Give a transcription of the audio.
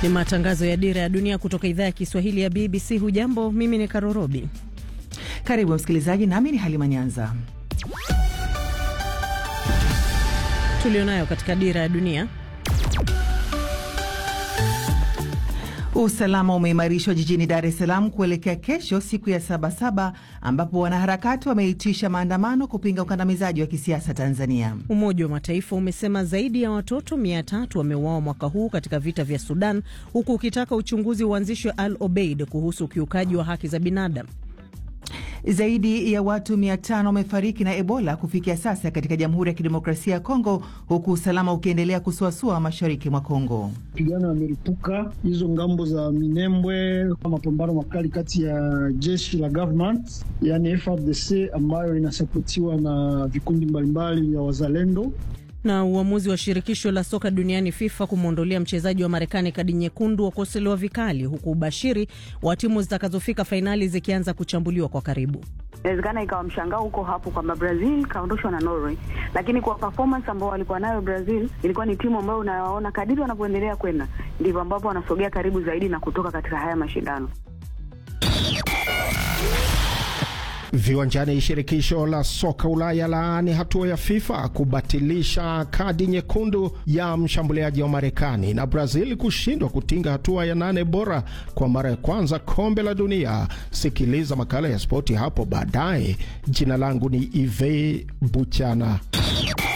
Ni matangazo ya Dira ya Dunia kutoka idhaa ya Kiswahili ya BBC. Hujambo, mimi ni Karorobi. Karibu msikilizaji, nami ni Halima Nyanza. Tulionayo katika Dira ya Dunia. Usalama umeimarishwa jijini Dar es Salaam kuelekea kesho, siku ya Sabasaba, ambapo wanaharakati wameitisha maandamano kupinga ukandamizaji wa kisiasa Tanzania. Umoja wa Mataifa umesema zaidi ya watoto mia tatu wameuawa mwaka huu katika vita vya Sudan, huku ukitaka uchunguzi uanzishwe Al Obeid kuhusu ukiukaji wa haki za binadamu. Zaidi ya watu mia tano wamefariki na Ebola kufikia sasa katika Jamhuri ya Kidemokrasia ya Kongo, huku usalama ukiendelea kusuasua mashariki mwa Kongo. Mapigano yameripuka hizo ngambo za Minembwe, mapambano makali kati ya jeshi la government yani FARDC ambayo inasapotiwa na vikundi mbalimbali vya wazalendo na uamuzi wa shirikisho la soka duniani FIFA kumwondolea mchezaji wa Marekani kadi nyekundu wakosolewa vikali, huku ubashiri wa timu zitakazofika fainali zikianza kuchambuliwa kwa karibu. Inawezekana ikawa mshangao huko hapo kwamba Brazil kaondoshwa na Norway, lakini kwa performance ambao walikuwa nayo Brazil, ilikuwa ni timu ambayo unawaona kadiri wanavyoendelea kwenda ndivyo ambapo wanasogea karibu zaidi na kutoka katika haya mashindano. Viwanjani, shirikisho la soka Ulaya laani hatua ya FIFA kubatilisha kadi nyekundu ya mshambuliaji wa Marekani na Brazil kushindwa kutinga hatua ya nane bora kwa mara ya kwanza kombe la dunia. Sikiliza makala ya spoti hapo baadaye. Jina langu ni Ive Buchana.